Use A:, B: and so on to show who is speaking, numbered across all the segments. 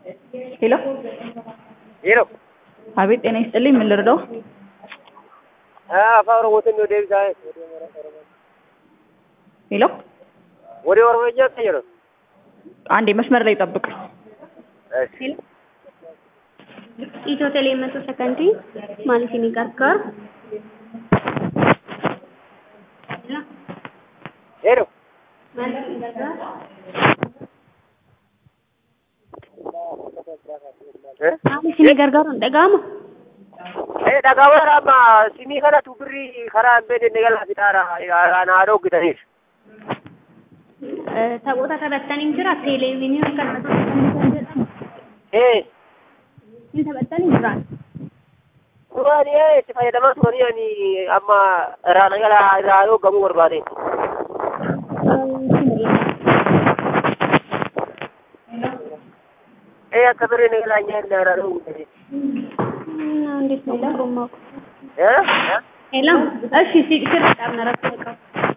A: ሄሎ
B: ሄሎ
A: አቤት ጤና ይስጥልኝ ምን ልርዳው
B: አፋን ኦሮሞትን ወደ ብዛ
A: ሄሎ
B: ወደ ኦሮሞኛ ቀይሮ
A: አንዴ መስመር ላይ ጠብቅ
B: እሺ
C: ኢትዮ ቴሌ መቶ ሰከንዲ ማለት ni gargaaru
B: ሄሎ
C: maaliif ni gargaaru maaliif ni gargaaru hin dhaga'amu
B: ee dhagaawwan amma simii kanatu birrii karaa hin beekne galaa fixaara naa dhoggitaniif
C: taphoota taphattanii hin jira teeleeviinii kan kan jedhamu
B: ee
C: hin taphattanii jiraan
B: duraan ee itti fayyadamaa turanii ani amma irraa nagalaa irraa dhoggamuu barbaade ee akka birrii nagalaa nyaanna irraa dhoggitaniif
C: እንዴት ነው ለሮማ
B: ee
C: ሄሎ እሺ ሲክር በጣም ነረፍ ተቀው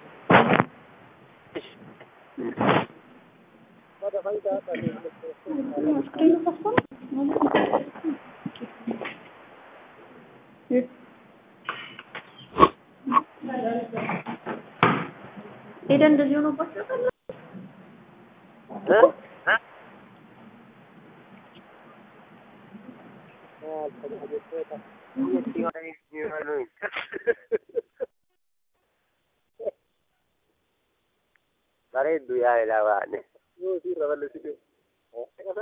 C: ሄደ እንደዚህ ሆኖባቸው
B: ee bareeddu yaa ilaa baane